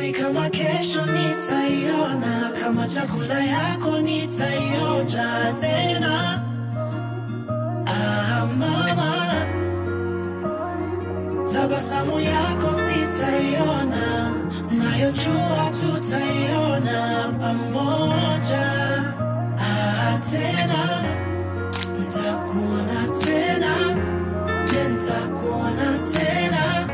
Sijui kama kesho nitaiona, kama chakula yako nitaionja tena. Ah, mama, tabasamu yako sitaiona, nayojua tutaiona pamoja. Ah, tena ntakuona tena, je, ntakuona tena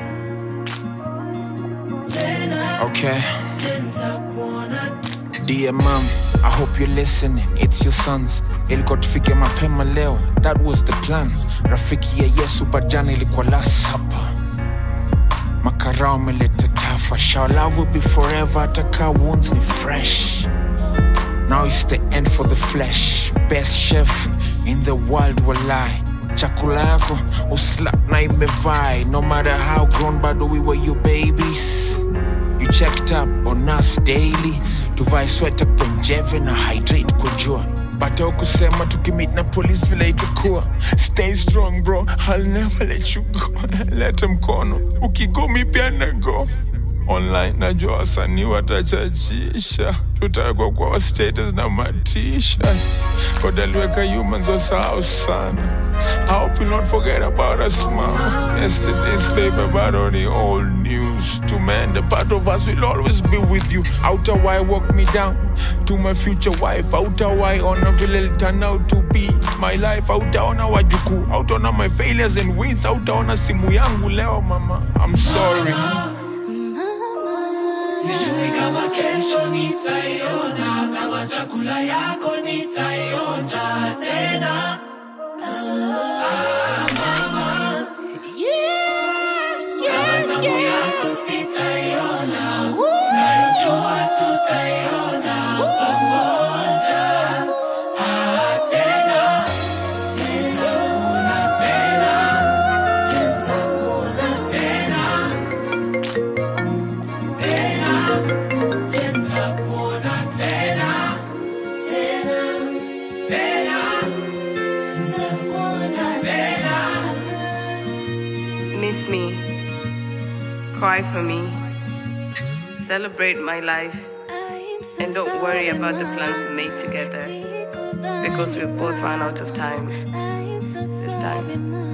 tena, Okay. je, ntakuona Dear mom, I hope you're listening. It's your sons. Ilikuwa tufike mapema leo. That was the plan. Rafiki ya Yesu bajana ilikuwa last supper. Makarao ameleta tafa. Shall love will be forever. Ataka wounds ni fresh. Now it's the end for the flesh. Best chef in the world will lie. Chakula yako uslap na imevai. No matter how grown bado we were your babies. You checked up on us daily. Tuvae sweta konjeve na hydrate kwa jua. But kusema tukimit na police vile itakuwa. Stay strong bro, I'll never let you go. Leta mkono, ukigo mi pia na go online najua wasanii watachachisha tutawekwa kwa status na matisha kodaliweka humans wasahau sana I hope you not forget about us mama yesterday's paper but on the old news to man the part of us will always be with you outer why walk me down to my future wife outer why ona vile turn out to be my life outaona wajukuu outaona my failures and wins outaona simu yangu leo mama I'm sorry Sijui kama kesho nitaiona, kama chakula yako nitaionja tena. Ah, mama, tabasamu yako sitaiona, nayojua tutaiona pamoja. Ah, tena, nitakuona tena, je, nitakuona tena tena, je, nitakuona tena, tena, tena, nitakuona tena. Miss me. Cry for me. Celebrate my life. And don't worry about the plans we made together Because we've both run out of time. This time.